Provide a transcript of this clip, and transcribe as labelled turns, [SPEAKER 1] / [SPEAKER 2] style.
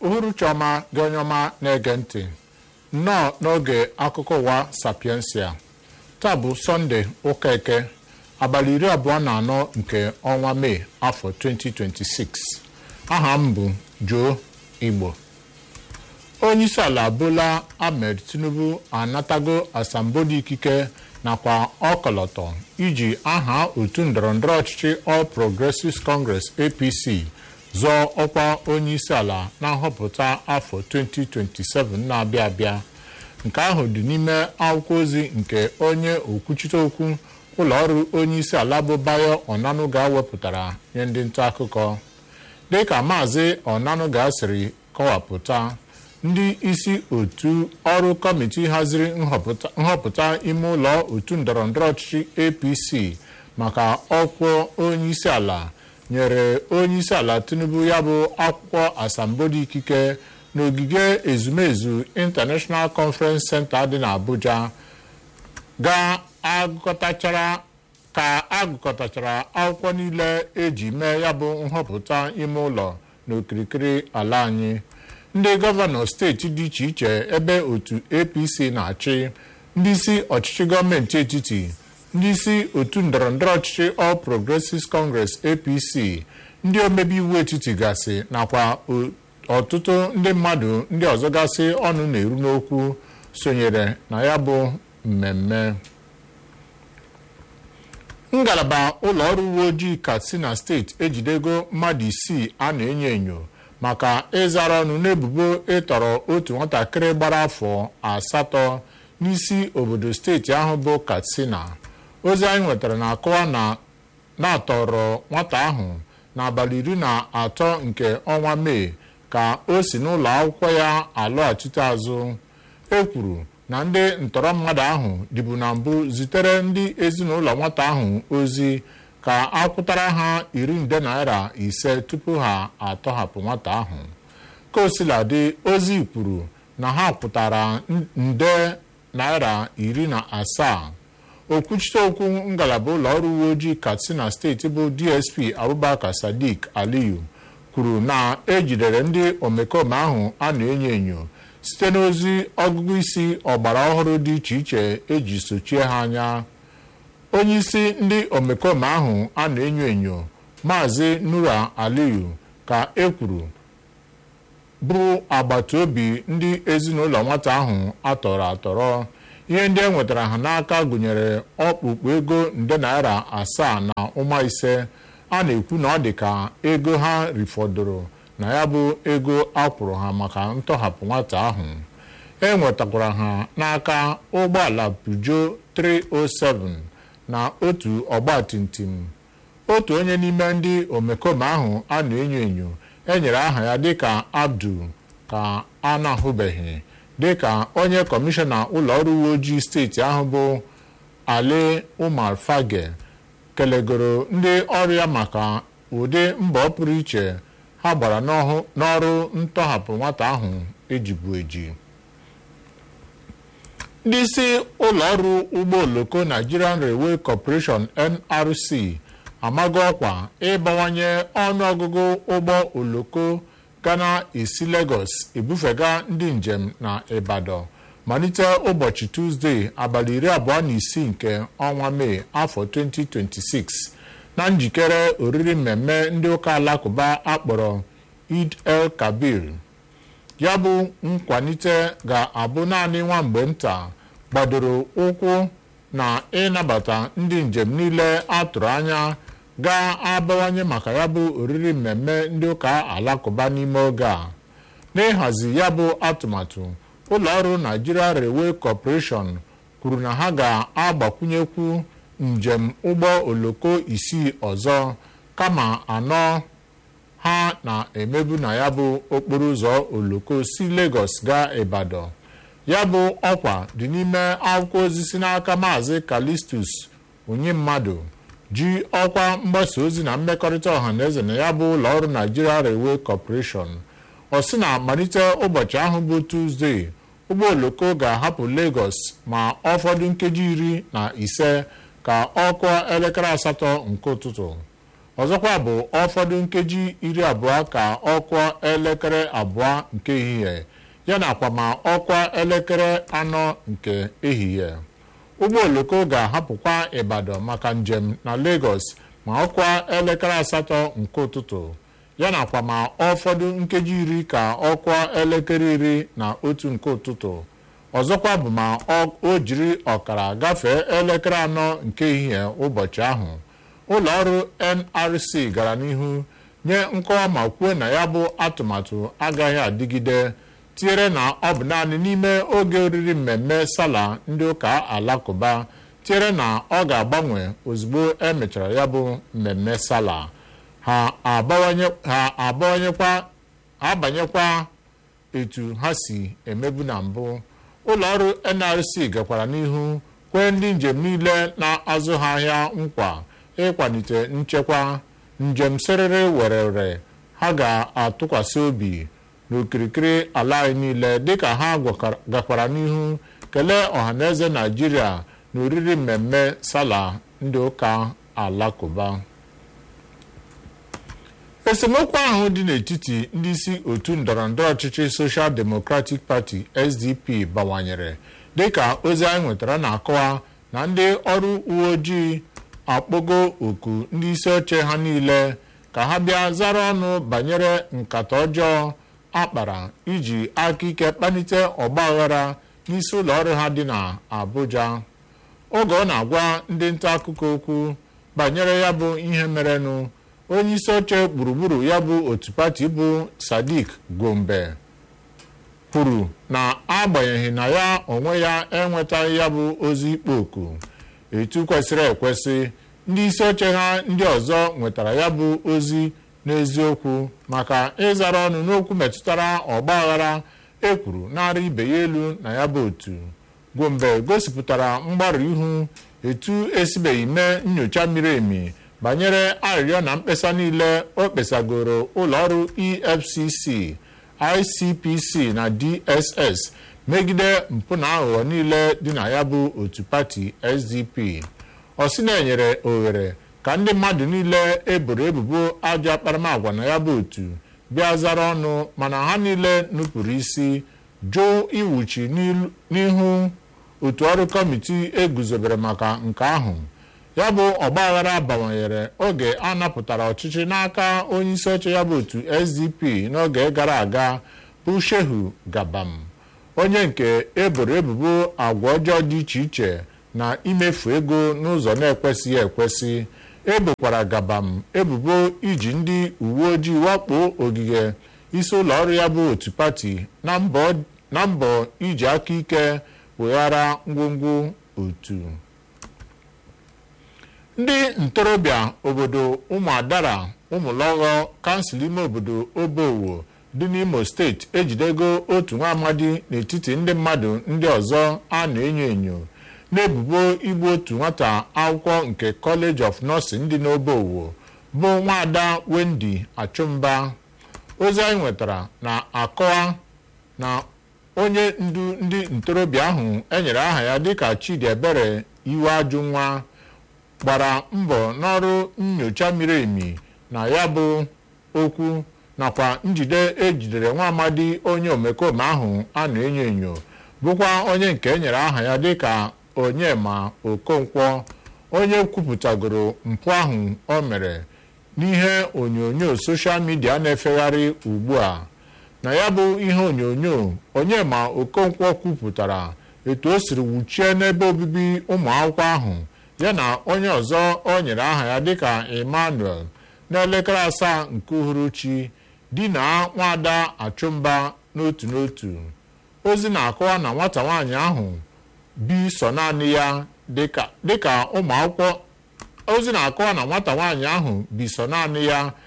[SPEAKER 1] uhuruchi ọma gị onye ọma na-ege ntị nnọọ n'oge akụkọ ụwa sapiensia taa bụ sọnde ụka eke abalị iri abụọ na anọ nke ọnwa mee afọ 2026 aha m bụ Joe Igbo onyeisi ala Bola Ahmed Tinubu anatago asambodo ikike nakwa ọkọlọtọ iji aha otu ndọrọndọrọ ọchịchị All Progressives Congress APC zọọ ọkwa onyeisi ala na nhọpụta afọ 2027 na-abịa abịa nke ahụ dị n'ime akwụkwọ ozi nke onye okwuchite okwu ụlọọrụ onyeisi ala bụ Bayo Onanuga wepụtara nye ndị nta akụkọ dịka maazị Onanuga siri kọwapụta ndị isi otu ọrụ kọmiti haziri nhọpụta ime ụlọ otu ndọrọndọrọ ọchịchị APC maka ọkwa onyeisi ala nyere onyeisi ala Tinubu ya bụ akwụkwọ asambodo ikike n'ogige ezumezu International Conference Center dị n'Abuja ga-agụkọtachara ka agụkọtachara akwụkwọ niile eji mee ya bụ nhọpụta ime ụlọ n'okirikiri ala anyị ndị gọvanọ steeti dị iche iche ebe otu APC na-achị ndị isi ọchịchị gọọmenti etiti ndị isi otu ndọrọndọrọ ọchịchị All Progressives Congress APC ndị omebe iwu etiti gasị nakwa ọtụtụ ndị mmadụ ndị ọzọ gasị ọnụ na-eru n'okwu sonyere na ya bụ mmemme ngalaba ụlọ ọrụ uwe ojii Katsina steeti ejidego mmadụ isii a na-enyo enyo maka ịzara ọnụ n'ebubo ịtọrọ otu nwatakịrị gbara afọ asatọ n'isi obodo steeti ahụ bụ Katsina ozi anyị nwetara na-akọwa na na-atọrọ nwata ahụ n'abalị iri na atọ nke ọnwa Mee ka o si n'ụlọ akwụkwọ ya alọghachite azụ e kwuru na ndị ntọrọ mmadụ ahụ dịbu na mbụ zitere ndị ezinụlọ nwata ahụ ozi ka akwụtara ha iri nde naira ise tupu ha atọhapụ nwata ahụ ka o sila dị ozi kwuru na ha kwụtara nde naira iri na asaa okwuchite okwu ngalaba ụlọ ọrụ uwe ojii Katsina steeti bụ DSP Abubakar Sadiq Aliyu kwuru na ejidere ndị omekome ahụ a na-enyo enyo site n'ozi ọgụgụ isi ọgbara ọhụrụ dị iche iche eji sochie ha anya onyeisi ndị omekome ahụ a na-enyo enyo maazị Nura Aliyu ka e kwuru bụ agbata obi ndị ezinụlọ nwata ahụ atọrọ atọrọ ihe ndị e nwetara ha n'aka gụnyere ọkpụkpụ ego nde naira asaa na ụma ise a na-ekwu na ọ dị ka ego ha rifọdoro na ya bụ ego akwụrụ ha maka ntọhapụ nwata ahụ e nwetakwara ha n'aka ụgbọala Peugeot 307 na otu ọgbatumtum otu onye n'ime ndị omekome ahụ a na-enyo enyo enyere aha ya dịka Abdul ka a na-ahụbeghị dịka onye kọmishọna ụlọ ọrụ uwe ojii steeti ahụ bụ Ali Umar Fage kelegoro ndị ọrụ ya maka ụdị mbọ pụrụ iche ha gbara n'ọrụ ntọhapụ nwata ahụ ejibu eji ndị isi ụlọọrụ ụgbọ oloko Nigerian Railway Corporation NRC amago ọkwa ịbawanye ọnụọgụgụ ụgbọ oloko ga na-esi Lagos ebufega ndị njem na Ibadan malite ụbọchị Tuzdee abalị iri abụọ na isii nke ọnwa Mee afọ 2026 na njikere oriri mmemme ndị ụka alakụba akpọrọ Eid el-Kabir ya bụ nkwalite ga-abụ naanị nwa mgbe nta gbadoro ụkwụ na ịnabata ndị njem niile atụrụ anya ga-abawanye maka ya bụ oriri mmemme ndị ụka alakụba n'ime oge a n'ịhazi ya bụ atụmatụ ụlọ ọrụ Nigeria Railway Corporation kwuru na ha ga-agbakwunyekwu njem ụgbọ oloko isii ọzọ kama anọ ha na-emebu na ya bụ okporo ụzọ oloko si Lagos gaa Ibadan ya bụ ọkwa dị n'ime akwụkwọ ozi si n'aka maazị Calistus onye mmadụ ji ọkwa mgbasa ozi na mmekọrịta ọha na eze na ya bụ ụlọ ọrụ Nigeria Railway Corporation ọ sị na malite ụbọchị ahụ bụ Tuzdee ụgbọ oloko ga-ahapụ Lagos ma ọ fọdụ nkeji iri na ise ka ọ kụọ elekere asatọ nke ụtụtụ ọzọkwa bụ ụfọdụ nkeji iri abụọ ka ọkwa elekere abụọ nke ehihie ya nakwa ma ọkwa elekere anọ nke ehihie ụgbọ oloko ga-ahapụkwa Ibadan maka njem na Lagos ma ọkwa elekere asatọ nke ụtụtụ ya nakwa ma ụfọdụ nkeji iri ka ọkwa elekere iri na otu nke ụtụtụ ọzọkwa bụ ma o jiri ọkara gafee elekere anọ nke ehihie ụbọchị ahụ ụlọ ọrụ NRC gara n'ihu nye nkọwa ma kwuo na ya bụ atụmatụ agaghị adịgide tinyere na ọ bụ naanị n'ime oge oriri mmemme sala ndị ụka alakụba tinyere na ọ ga-agbanwe ozugbo emechara ya bụ mmemme sala ha abanyekwa etu ha si emebu na mbụ ụlọ ọrụ NRC gakwara n'ihu kwee ndị njem niile na-azụ ha ahịa nkwa ịkwalite nchekwa njem sịrịrị werere ha ga-atụkwasị obi n'okirikiri ala anyị niile dịka ha gakwara n'ihu kelee ọhaneze Naịjirịa na oriri mmemme sala ndị ụka alakụba esemokwu ahụ dị n'etiti ndị isi otu ndọrọndọrọ ọchịchị Social Democratic Party SDP bawanyere dịka ozi anyị nwetara na-akọwa na ndị ọrụ uwe ojii akpọgo oku ndị isi oche ha niile ka ha bịa zara ọnụ banyere nkata ọjọọ akpara iji aka ike kpalite ọgbaghara n'isi ụlọ ọrụ ha dị na Abuja oge ọ na-agwa ndị nta akụkọ okwu banyere ya bụ ihe merenụ onye isi oche gburugburu ya bụ otu pati bụ Sadiq Gombe kwuru na agbanyeghị na ya onwe ya enwetaghị ya bụ ozi ikpo oku etu kwesịrị ekwesị ndị isi oche ha ndị ọzọ nwetara ya bụ ozi n'eziokwu maka ịzara ọnụ n'okwu metụtara ọgbaghara ekwuru narị ibe ya elu na ya bụ otu Gombe gosipụtara mgbarụ ihu etu esibeghị mee nyocha miri emi banyere arịrịọ na mkpesa niile o kpesagoro ụlọọrụ EFCC ICPC na DSS megide mpụ na aghụghọ niile dị na ya bụ otu pati SDP ọ sị na-enyere ohere ka ndị mmadụ niile eboro ebubo ajọ akparamagwa na ya bụ otu bịa zara ọnụ mana ha niile nupụrụ isi jụ iwuchi n'ihu otu ọrụ kọmiti eguzobere maka nke ahụ ya bụ ọgbaghara bawanyere oge a napụtara ọchịchị n'aka onye isi oche ya bụ otu SDP n'oge gara aga bụ Shehu Gabam onye nke eboro ebubo agwa ọjọọ dị iche iche na imefu ego n'ụzọ na-ekwesịghị ekwesị ebokwara Gabam ebubo iji ndị uwe ojii wakpo ogige isi ụlọ ọrụ ya bụ otu pati na mbọ iji aka ike weghara ngwongwo otu ndị ntorobịa obodo ụmụadara ụmụlọghọ kansụl ime obodo obowo dị n'imo steeti ejidego otu nwa amadi n'etiti ndị mmadụ ndị ọzọ a na-enyo enyo n'ebubo igbu otu nwata akwụkwọ nke College of Nursing dị n'obowo bụ nwaada Wendy Achụmba ozi anyị nwetara na-akọwa na onye ndu ndị ntorobịa ahụ enyere aha ya dịka Chidiebere iwe ajụ nwa gbara mbọ n'ọrụ nnyocha miri emi na ya bụ okwu nakwa njide ejidere nwa amadi onye omekome ahụ a na-enyo enyo bụkwa onye nke enyere aha ya dịka Onyema Okonkwo onye kwupụtagoro mpụ ahụ o mere n'ihe onyonyo soshal midia na-efegharị ugbu a na ya bụ ihe onyonyo Onyema Okonkwo kwupụtara etu o siri wuchie n'ebe obibi ụmụ akwụkwọ ahụ ya na onye ọzọ o nyere aha ya dịka Emmanuel n'elekere asaa nke uhuruchi di na nwaada Achụmba n'otu n'otu ozi na-akọwa na nwata nwaanyị ahụ bi so naanị ya dịka ụmụ akwụkwọ ozi na-akọwa na nwata nwaanyị ahụ bi so naanị ya